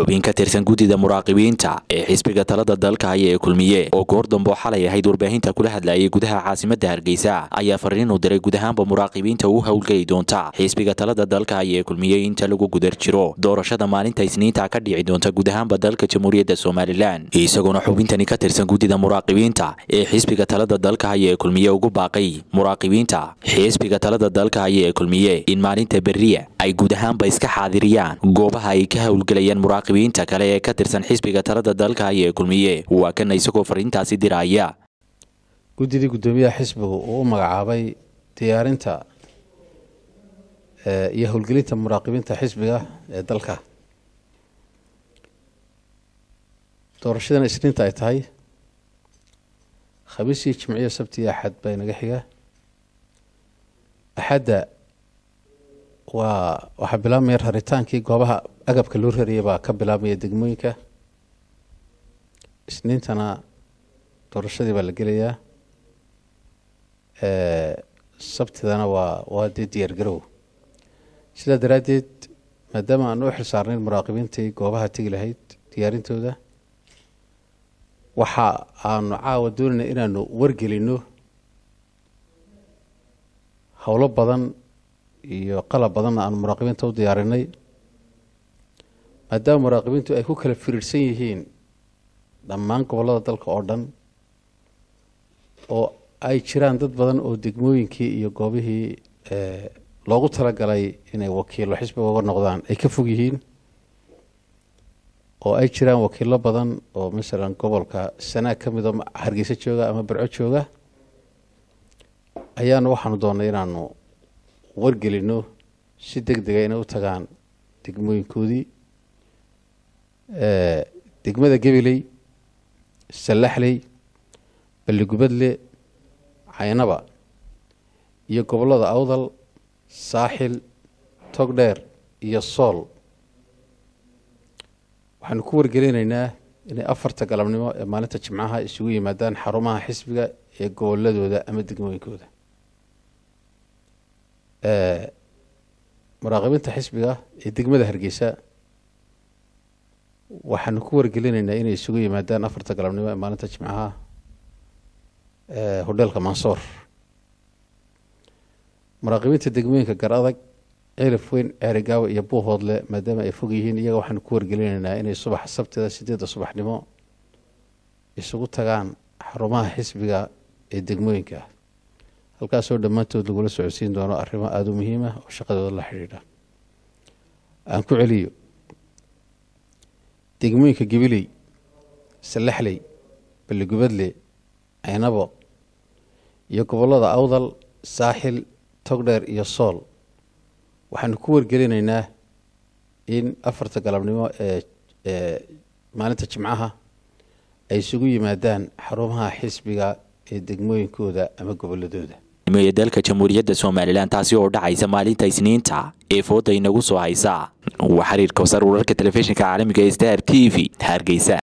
xubin ka tirsan guddida muraaqibiinta ee xisbiga talada dalka haya ee kulmiye oo goor dambo xalay ahayd warbaahinta kula hadlayay gudaha caasimadda hargeysa ayaa fariin u diray guud ahaanba muraaqibiinta u howlgeli doonta xisbiga talada dalka haya ee kulmiye inta lagu gudar jiro doorashada maalinta isniinta ka dhici doonta guud ahaanba dalka jamhuuriyadda somalilan isagoona xubintani ka tirsan guddida muraaqibiinta ee xisbiga talada dalka haya ee kulmiye ugu baaqay muraaqibiinta xisbiga talada dalka haya ee kulmiye in maalinta beriya ay guud ahaanba iska xaadiriyaan goobaha ay ka howlgelayaan muraaqibiinta kale ee ka tirsan xisbiga talada dalka haya ee kulmiye waa kana isagoo fariintaasi diraya guddidii guddoomiyaha xisbigu uu u magacaabay diyaarinta iyo howlgelinta muraaqibiinta xisbiga ee dalka doorashadan isniinta ay tahay khamiisii jimciyo sabti iyo axad baa inaga xiga axadda waa waxaa bilaabmaya raritaankii goobaha agabka loo rariyay baa ka bilaabmaya degmooyinka isniintana doorashadii baa la gelayaa sabtidana waa waa dee diyaar garow sidaa daraaddeed maadaama aan u xil saarnayn muraaqibiintii goobaha tegi lahayd diyaarintooda waxa aanu caawa doonayna inaanu wargelino howlo badan iyo qalab badanna aanu muraaqibiinta u diyaarinay maadaama muraaqibiintu ay ku kala firiirsan yihiin dhammaan gobollada dalka oo dhan oo ay jiraan dad badan oo degmooyinkii iyo goobihii loogu talagalay inay wakiilo xisbiga uga noqdaan ay ka fog yihiin oo ay jiraan wakiilo badan oo masalan gobolka sanaag ka mid oo hargeysa jooga ama barco jooga ayaanu waxaanu doonnay inaanu wargelino si deg dega inay u tagaan degmooyinkoodii degmada gabiley sallaxley balligubadle caynaba iyo gobollada awdal saaxil togdheer iyo sool waxaanu ku wargelinaynaa inay afarta galabnimo ee maalinta jimcaha isugu yimaadaan xarumaha xisbiga ee goboladooda ama degmooyinkooda muraaqibiinta xisbiga ee degmada hargeysa waxaanu ku wargelinaynaa inay isugu yimaadaan afarta galabnimo ee maalinta jimcaha hodheelka mansoor muraaqibiinta degmooyinka gar adag cilif weyn ceerigaawa iyo buuhoodle maadaama ay fog yihiin iyaga waxaanu ku wargelinaynaa inay subaxa sabtida sideedda subaxnimo isugu tagaan xarumaha xisbiga ee degmooyinka halkaasoo dhammaantood lagula socodsiin doono arrimo aada u muhiima oo shaqadooda la xidhiidha aan ku celiyo degmooyinka gabiley sallaxley balligubadle caynabo iyo gobollada awdal saaxil togdheer iyo sool waxaanu ku wargelinaynaa in afarta galabnimo ee ee maalinta jimcaha ay isugu yimaadaan xarumaha xisbiga ee degmooyinkooda ama gobolladooda ee dalka jamhuuriyadda somalilan taasi oo dhacaysa maalinta isniinta ee fooda inagu soo haysa waa xiriirka wasar wararka telefishinka caalamiga ee star t v hargeysa